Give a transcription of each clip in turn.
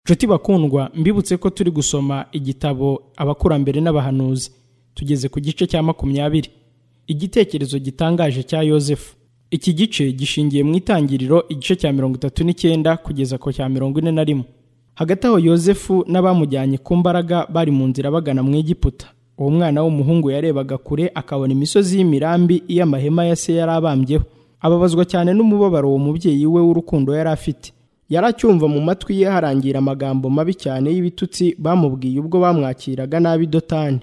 nshuti bakundwa mbibutse ko turi gusoma igitabo abakurambere n'abahanuzi tugeze ku gice cya makumyabiri igitekerezo gitangaje cya yosefu iki gice gishingiye mu itangiriro igice cya mirongo itatu n'icyenda kugeza ku cya mirongo ine na rimwe hagati aho yosefu n'abamujyanye ku mbaraga bari mu nzira bagana mu egiputa uwo mwana w'umuhungu yarebaga kure akabona imisozi y'imirambi iyo amahema ya se yari abambyeho ababazwa cyane n'umubabaro uwo mubyeyi we w'urukundo yari afite yari acyumva mu matwi ye harangira amagambo mabi cyane y'ibitutsi bamubwiye ubwo bamwakiraga nabi dotani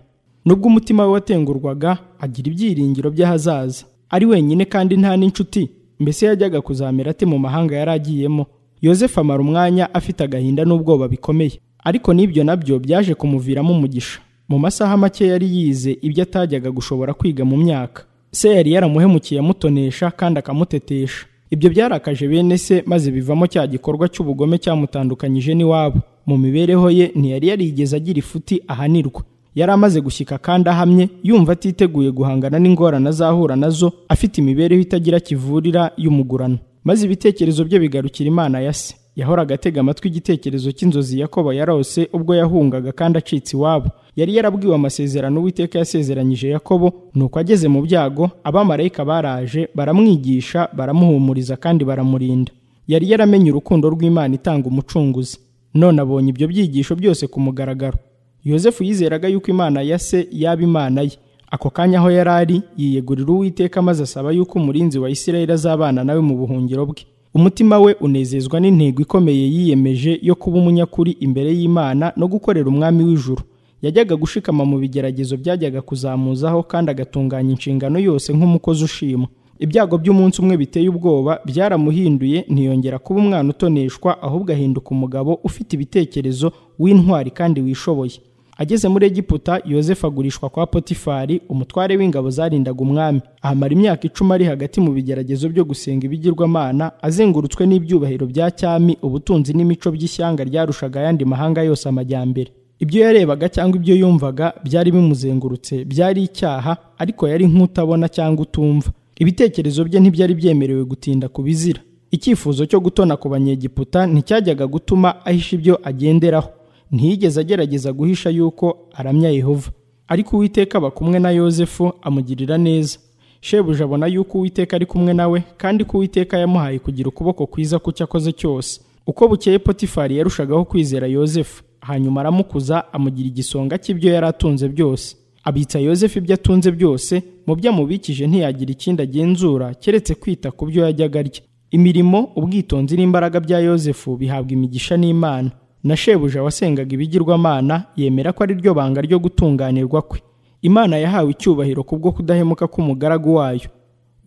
nubwo umutima we watengurwaga agira ibyiringiro by'ahazaza ari wenyine kandi nta n'inshuti mbese yajyaga kuzamera ate mu mahanga yari agiyemo yosefu amara umwanya afite agahinda n'ubwoba bikomeye ariko n'ibyo nabyo byaje kumuviramo umugisha mu masaha make yari yize ibyo atajyaga gushobora kwiga mu myaka se yari yaramuhemukiye amutonesha kandi akamutetesha ibyo byarakaje bene se maze bivamo cya gikorwa cy'ubugome cyamutandukanyije n'iwabo mu mibereho ye ntiyari yarigeze agira ifuti ahanirwa yari amaze gushyika kandi ahamye yumva atiteguye guhangana n'ingorane azahura nazo afite imibereho itagira kivurira y'umugurano maze ibitekerezo bye bigarukira imana ya se yahoraga atega amatwi igitekerezo cy'inzozi yakobo yarose ubwo yahungaga kandi acitse iwabo yari yarabwiwe amasezerano uwiteka yasezeranyije yakobo nuko ageze mu byago abamarayika baraje baramwigisha baramuhumuriza kandi baramurinda yari yaramenye urukundo rw'imana itanga umucunguzi none abonye ibyo byigisho byose ku mugaragaro yosefu yizeraga yuko imana ya se yaba imana ye ako kanya aho yari ari yiyegurira uwiteka maze asaba yuko umurinzi wa isirayeli azabana nawe mu buhungiro bwe umutima we unezezwa n'intego ikomeye yiyemeje yo kuba umunyakuri imbere y'imana no gukorera umwami w'ijuru yajyaga gushikama mu bigeragezo byajyaga kuzamuzaho kandi agatunganya inshingano yose nk'umukozi ushima ibyago by'umunsi umwe biteye ubwoba byaramuhinduye ntiyongera kuba umwana utoneshwa ahubwo ahinduka umugabo ufite ibitekerezo w'intwari kandi wishoboye ageze muri egiputa yosefu agurishwa kwa potifari umutware w'ingabo zarindaga umwami ahamara imyaka icumi ari hagati mu bigeragezo byo gusenga ibigirwamana azengurutswe n'ibyubahiro bya cyami ubutunzi n'imico by'ishyanga ryarushaga ayandi mahanga yose amajyambere ibyo yarebaga cyangwa ibyo yumvaga byari bimuzengurutse byari icyaha ariko yari nk'utabona cyangwa utumva ibitekerezo bye ntibyari byemerewe gutinda ku bizira icyifuzo cyo gutona ku banyegiputa nticyajyaga gutuma ahisha ibyo agenderaho ntiyigeze agerageza guhisha yuko aramya yehova ariko uwiteka aba kumwe na yosefu amugirira neza shebuja abona yuko uwiteka ari kumwe nawe kandi ko uwiteka yamuhaye kugira ukuboko kwiza ku cyo akoze cyose uko bukeye potifari yarushagaho kwizera yosefu hanyuma aramukuza amugira igisonga cy'ibyo yari atunze byose abitsa yosefu ibyo atunze byose mu byo amubikije ntiyagira ikindi agenzura keretse kwita ku byo yajyaga arya imirimo ubwitonzi n'imbaraga bya yosefu bihabwa imigisha n'imana na shebuja wasengaga ibigirwamana yemera ko ari ryo banga ryo gutunganirwa kwe imana yahawe icyubahiro kubwo kudahemuka k'umugaragu wayo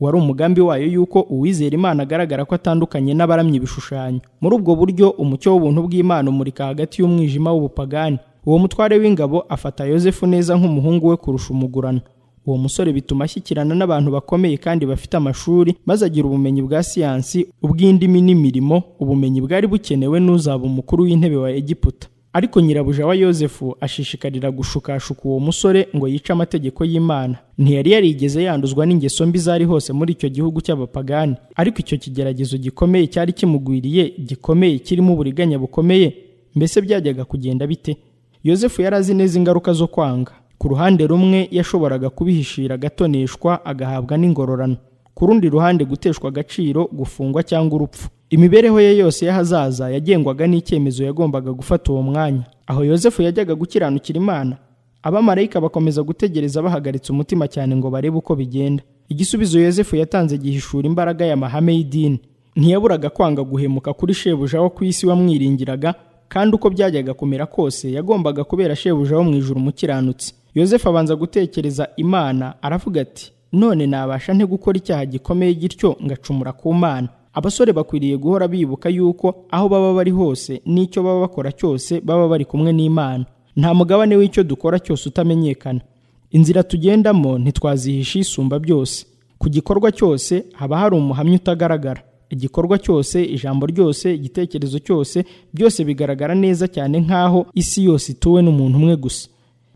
wari umugambi wayo yuko uwizera imana agaragara ko atandukanye n'abaramya ibishushanyo muri ubwo buryo umucyo w'ubuntu bw'imana umurika hagati y'umwijima w'ubupagani uwo mutware w'ingabo afata yosefu neza nk'umuhungu we kurusha umugurano uwo musore bituma ashyikirana n'abantu bakomeye kandi bafite amashuri maze agira ubumenyi bwa siyansi ubw'indimi n'imirimo ubumenyi bwari bukenewe n'uzaba umukuru w'intebe wa egiputa ariko nyirabuja wa yosefu ashishikarira gushukashuka uwo musore ngo yice amategeko y'imana ntiyari yarigeze yanduzwa n'ingeso mbi zari hose muri icyo gihugu cy'abapagani ariko icyo kigeragezo gikomeye cyari kimugwiriye gikomeye kirimo uburiganya bukomeye mbese byajyaga kugenda bite yosefu yari azi neza ingaruka zo kwanga ku ruhande rumwe yashoboraga kubihishira agatoneshwa agahabwa n'ingororano ku rundi ruhande guteshwa agaciro gufungwa cyangwa urupfu imibereho ye yose y'ahazaza yagengwaga n'icyemezo yagombaga gufata uwo mwanya aho yosefu yajyaga gukiranukira imana abamarayika bakomeza gutegereza bahagaritse umutima cyane ngo barebe uko bigenda igisubizo yosefu yatanze gihishura imbaraga ya mahame y'idini ntiyaburaga kwanga guhemuka kuri shebuja wo ku isi wamwiringiraga kandi uko byajyaga kumera kose yagombaga kubera shebuja wo mu ijuru umukiranutsi yosefu abanza gutekereza imana aravuga ati none nabasha nte gukora icyaha gikomeye gityo ngacumura ku mana abasore bakwiriye guhora bibuka yuko aho baba bari hose n'icyo baba bakora cyose baba bari kumwe n'imana nta mugabane w'icyo dukora cyose utamenyekana inzira tugendamo ntitwazihisha isumba byose ku gikorwa cyose haba hari umuhamya utagaragara igikorwa cyose ijambo ryose igitekerezo cyose byose bigaragara neza cyane nk'aho isi yose ituwe n'umuntu umwe gusa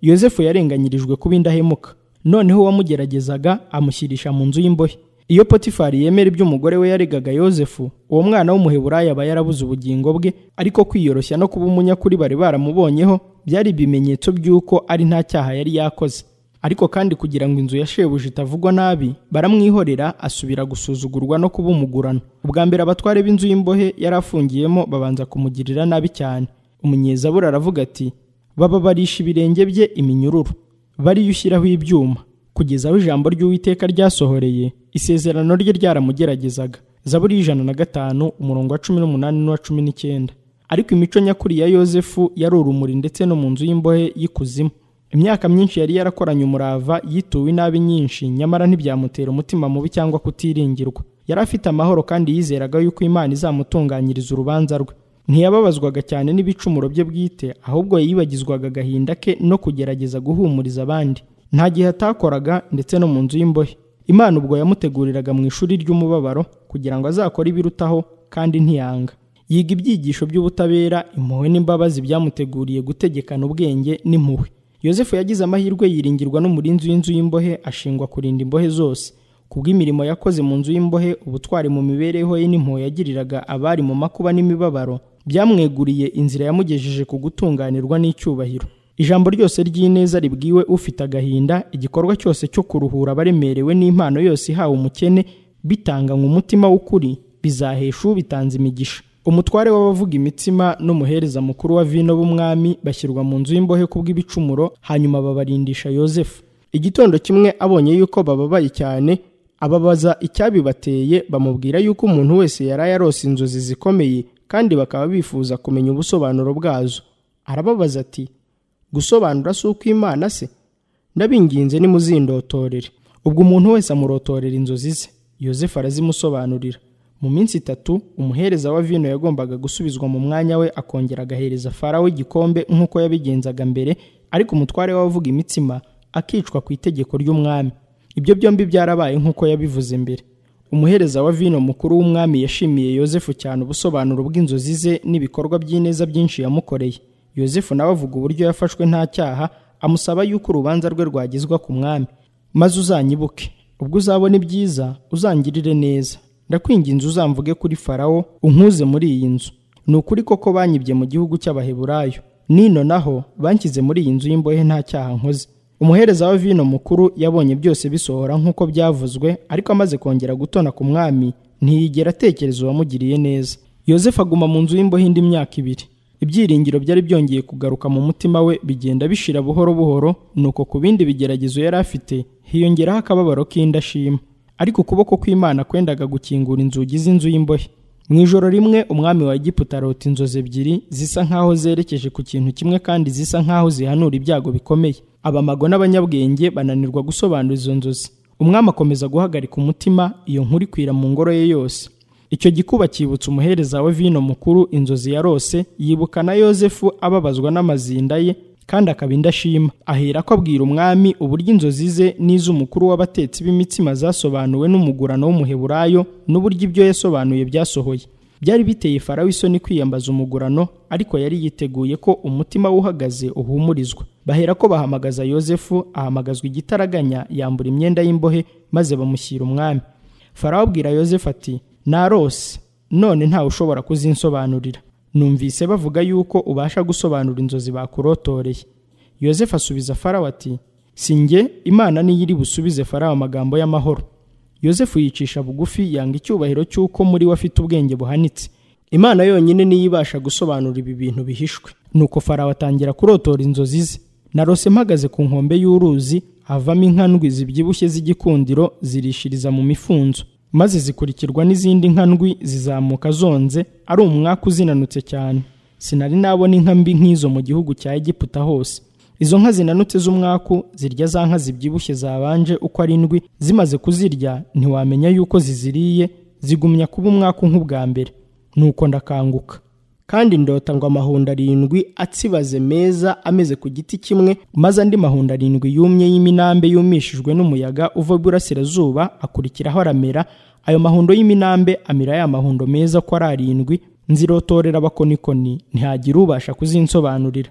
yosefu yarenganyirijwe kuba indahemuka noneho uwamugeragezaga amushyirisha mu nzu y'imbohe iyo potifari yemera ibyo umugore we yaregaga yosefu uwo mwana w'umuheburaya aba yarabuze ubugingo bwe ariko kwiyoroshya no kuba umunyakuri bari baramubonyeho byari ibimenyetso by'uko ari nta cyaha yari yakoze ariko kandi kugira ngo inzu ya shebuja itavugwa nabi baramwihorera asubira gusuzugurwa no kuba umugurano ubwa mbere abatware b'inzu y'imbohe yari afungiyemo babanza kumugirira nabi cyane umunyezabura aravuga ati bababarisha ibirenge bye iminyururu bariyushyiraho ibyuma kugeza aho ijambo ry'uwiteka ryasohoreye isezerano rye ryaramugeragezaga zaburi y'ijana na gatanu umurongo wa cumi n'umunani n'uwa cumi n'icyenda ariko imico nyakuri ya yosefu yari urumuri ndetse no mu nzu y'imbohe y'ikuzimu imyaka myinshi yari yarakoranye umurava yituwe inabi nyinshi nyamara ntibyamutera umutima mubi cyangwa kutiringirwa yari afite amahoro kandi yizeraga yuko imana izamutunganyiriza urubanza rwe ntiyababazwaga cyane n'ibicumuro bye bwite ahubwo yibagizwaga agahinda ke no kugerageza guhumuriza abandi nta gihe atakoraga ndetse no mu nzu y'imbohe imana ubwo yamuteguriraga mu ishuri ry'umubabaro kugira ngo azakore ibirutaho kandi ntiyanga yiga ibyigisho by'ubutabera impuhwe n'imbabazi byamuteguriye gutegekana ubwenge n'impuhwe yosefu yagize amahirwe yiringirwa n'umurinzi w'inzu y'imbohe ashingwa kurinda imbohe zose kubw'imirimo yakoze mu nzu y'imbohe ubutwari mu mibereho ye n'impuhwe yagiriraga abari mu makuba n'imibabaro byamweguriye inzira yamugejeje ku gutunganirwa n'icyubahiro ijambo ryose ry'ineza ribwiwe ufite agahinda igikorwa cyose cyo kuruhura abaremerewe n'impano yose ihawe umukene bitanganywe umutima w'ukuri bizahesha ubitanze imigisha umutware w'abavuga imitsima n'umuhereza mukuru wa vino b'umwami bashyirwa mu nzu y'imbohe kubw'ibicumuro hanyuma babarindisha yosefu igitondo kimwe abonye yuko bababaye cyane ababaza icyabibateye bamubwira yuko umuntu wese yari yarose inzozi zikomeye kandi bakaba bifuza kumenya ubusobanuro bwazo arababaza ati gusobanura si uko imana se ndabinginze nimuzindotorere ubwo umuntu wese amurotorera inzozi ze yosefu arazimusobanurira mu minsi itatu umuhereza wa vino yagombaga gusubizwa mu mwanya we akongera agahereza farawo igikombe nk'uko yabigenzaga mbere ariko umutware w'abavuga imitsima akicwa ku itegeko ry'umwami ibyo byombi byarabaye nk'uko yabivuze mbere umuhereza wa vino mukuru w'umwami yashimiye yosefu cyane ubusobanuro bw'inzozi ze n'ibikorwa by'ineza byinshi yamukoreye yosefu nawe avuga uburyo yafashwe nta cyaha amusaba yuko urubanza rwe rwagizwa ku mwami maze uzanyibuke ubwo uzabona ibyiza uzangirire neza ndakwinginze uzamvuge kuri farawo unkuze muri iyi nzu ni ukuri koko banyibye mu gihugu cy'abaheburayo nino naho banshyize muri iyi nzu y'imbohe nta cyaha nkoze umuhereza wa vino mukuru yabonye byose bisohora nk'uko byavuzwe ariko amaze kongera gutona ku mwami ntiyigera atekereza uwamugiriye neza yosefu aguma mu nzu y'imbohe indi myaka ibiri ibyiringiro byari byongeye kugaruka mu mutima we bigenda bishira buhoro buhoro nuko ku bindi bigeragezo yari afite hiyongeraho akababaro k'indashima ariko ukuboko kw'imana kwendaga gukingura inzugi z'inzu y'imbohe mu ijoro rimwe umwami wa egiputa arota inzozi ebyiri zisa nk'aho zerekeje ku kintu kimwe kandi zisa nk'aho zihanura ibyago bikomeye abamago n'abanyabwenge bananirwa gusobanura izo nzozi umwami akomeza guhagarika umutima iyo nkuru ikwira mu ngoro ye yose icyo gikuba cyibutsa umuhereza wa vino mukuru inzozi yarose yibuka na yosefu ababazwa n'amazinda ye kandi akaba indashima ahera ko abwira umwami uburyo inzozi ze n'iz'umukuru w'abatetsi b'imitsima zasobanuwe n'umugurano w'umuheburayo n'uburyo ibyo yasobanuye byasohoye byari biteye farawo isoni kwiyambaza umugurano ariko yari yiteguye ko umutima uhagaze uhumurizwa bahera ko bahamagaza yosefu ahamagazwa igitaraganya yambura imyenda y'imbohe maze bamushyira umwami farawo abwira yosefu ati narose none ntawe ushobora kuzinsobanurira numvise bavuga yuko ubasha gusobanura inzozi bakurotoreye yosefu asubiza farawo ati si njye imana niyo iri busubize farawo amagambo y'amahoro yosefu yicisha bugufi yanga icyubahiro cy'uko muri we afite ubwenge buhanitse imana yonyine niyo ibasha gusobanura ibi bintu bihishwe nuko farawo atangira kurotora inzozi ze narose mpagaze ku nkombe y'uruzi havamo inkandwi zibyibushye z'igikundiro zirishiriza mu mifunzo maze zikurikirwa n'izindi nkandwi zizamuka zonze ari umwaka uzinanutse cyane sinari nabona inka mbi nk'izo mu gihugu cya egiputa hose izo nka zinanutse z'umwaku zirya za nka zibyibushye zabanje uko arindwi zimaze kuzirya ntiwamenya yuko ziziriye zigumya kuba umwaku nk'ubwa mbere nuko ndakanguka kandi ndota ngo amahundo arindwi atsibaze meza ameze ku giti kimwe maze andi mahundo arindwi yumye y'iminambe yumishijwe n'umuyaga uva iburasirazuba akurikiraho aramera ayo mahundo y'iminambe amira ya mahundo meza ko ari arindwi nzirotorera abakonikoni ntihagira ubasha kuzinsobanurira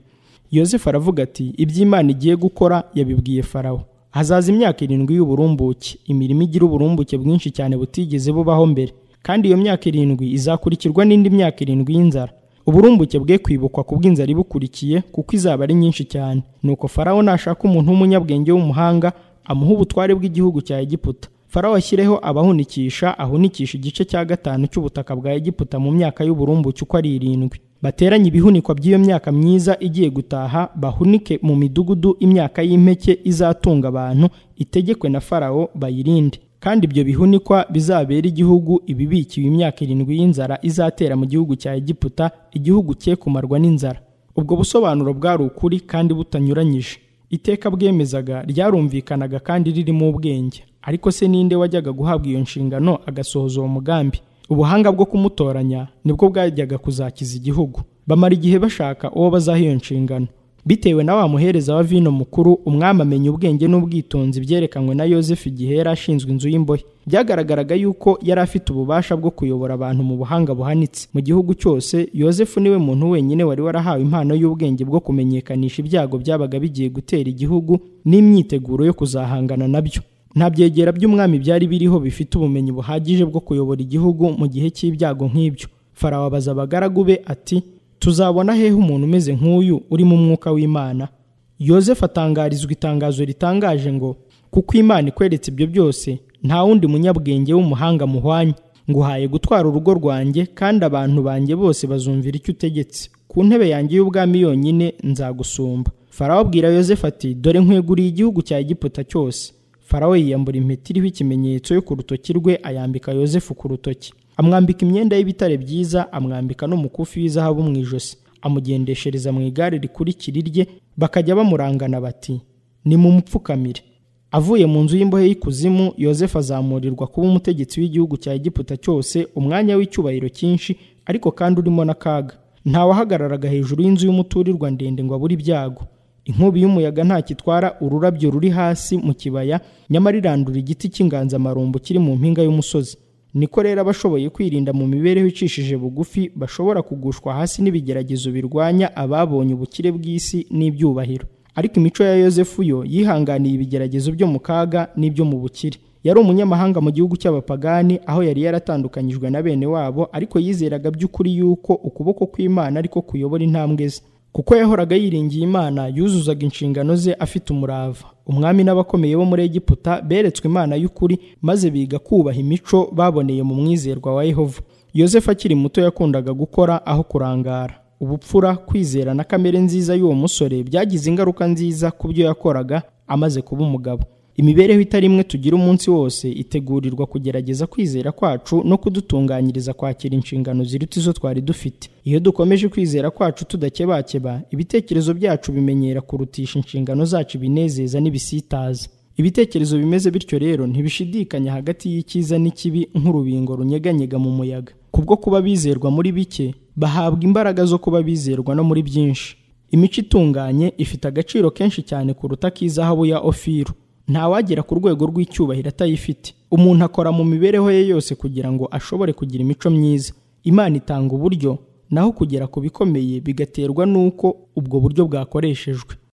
yosefu aravuga ati iby'imana igiye gukora yabibwiye farawo hazaza imyaka irindwi y'uburumbuke imirimo igira uburumbuke bwinshi cyane butigeze bubaho mbere kandi iyo myaka irindwi izakurikirwa n'indi myaka irindwi y'inzara uburumbuke bwe kwibukwa ku bw'inzara ibukurikiye kuko izaba ari nyinshi cyane nuko farawo nashaka umuntu w'umunyabwenge w'umuhanga amuha ubutware bw'igihugu cya egiputa farawo ashyireho abahunikisha ahunikisha igice cya gatanu cy'ubutaka bwa egiputa mu myaka y'uburumbuke uko ari irindwi bateranye ibihunikwa by'iyo myaka myiza igiye gutaha bahunike mu midugudu imyaka y'impeke izatunga abantu itegekwe na farawo bayirinde kandi ibyo bihunikwa bizabera igihugu ibibikiwe imyaka irindwi y'inzara izatera mu gihugu cya egiputa igihugu cye kumarwa n'inzara ubwo busobanuro bwari ukuri kandi butanyuranyije iteka bwemezaga ryarumvikanaga kandi ririmo ubwenge ariko se ninde wajyaga guhabwa iyo nshingano agasohoza uwo mugambi ubuhanga bwo kumutoranya nibwo bwajyaga kuzakiza igihugu bamara igihe bashaka uwo bazaha iyo nshingano bitewe na wa muhereza wa vino mukuru umwami amenya ubwenge n'ubwitonzi byerekanwe na yosefu igihe yari ashinzwe inzu y'imbohe byagaragaraga yuko yari afite ububasha bwo kuyobora abantu mu buhanga buhanitse mu gihugu cyose yosefu niwe muntu wenyine wari warahawe impano y'ubwenge bwo kumenyekanisha ibyago byabaga bigiye gutera igihugu n'imyiteguro yo kuzahangana nabyo nta byegera by'umwami byari biriho bifite ubumenyi buhagije bwo kuyobora igihugu mu gihe cy'ibyago nk'ibyo farawo abaza abagaragu be ati tuzabona hehe umuntu umeze nk'uyu urimo umwuka w'imana yosefu atangarizwa itangazo ritangaje ngo kuko imana ikweretse ibyo byose nta wundi munyabwenge w'umuhanga muhwanye nguhaye gutwara urugo rwanjye kandi abantu banjye bose bazumvira icyo utegetse ku ntebe yanjye y'ubwami yonyine nzagusumba farawo abwira yosefu ati dore nkweguriye igihugu cya egiputa cyose farawo yiyambura impeta iriho ikimenyetso yo ku rutoki rwe ayambika yosefu ku rutoki amwambika imyenda y'ibitare byiza amwambika n'umukufi w'izahabu mu ijosi amugendeshereza mu igare rikurikira irye bakajya bamurangana bati nimumupfukamire avuye mu nzu y'imbohe y'ikuzimu yosefu azamurirwa kuba umutegetsi w'igihugu cya egiputa cyose umwanya w'icyubahiro cyinshi ariko kandi urimo n'akaga ntawahagararaga hejuru y'inzu y'umuturirwa ndende ngo abure ibyago inkubi y'umuyaga ntacyo itwara ururabyo ruri hasi mu kibaya nyamara irandura igiti cy'inganzamarumbu kiri mu mpinga y'umusozi niko rero abashoboye kwirinda mu mibereho icishije bugufi bashobora kugushwa hasi n'ibigeragezo birwanya ababonye ubukire bw'isi n'ibyubahiro ariko imico ya yosefu yo yihanganiye ibigeragezo byo mu kaga n'ibyo mu bukire yari umunyamahanga mu gihugu cy'abapagani aho yari yaratandukanyijwe na bene wabo ariko yizeraga by'ukuri yuko ukuboko kw'imana ariko kuyobora intambwe ze kuko yahoraga yiringiye imana yuzuzaga inshingano ze afite umurava umwami n'abakomeye bo muri egiputa beretswe imana y'ukuri maze biga kubaha imico baboneye mu mwizerwa wa yehova yosefu akiri muto yakundaga gukora aho kurangara ubupfura kwizera na kamere nziza y'uwo musore byagize ingaruka nziza ku byo yakoraga amaze kuba umugabo imibereho itari imwe tugira umunsi wose itegurirwa kugerageza kwizera kwacu no kudutunganyiriza kwakira inshingano ziruta izo twari dufite iyo dukomeje kwizera kwacu tudakebakeba ibitekerezo byacu bimenyera kurutisha inshingano zacu ibinezeza n'ibisitaza ibitekerezo bimeze bityo rero ntibishidikanya hagati y'icyiza n'ikibi nk'urubingo runyeganyega mu muyaga kubwo kuba bizerwa muri bike bahabwa imbaraga zo kuba bizerwa no muri byinshi imico itunganye ifite agaciro kenshi cyane kuruta k'izahabu ya ofiru ntawagera ku rwego rw'icyubahiro atayifite umuntu akora mu mibereho ye yose kugira ngo ashobore kugira imico myiza imana itanga uburyo naho kugera ku bikomeye bigaterwa n'uko ubwo buryo bwakoreshejwe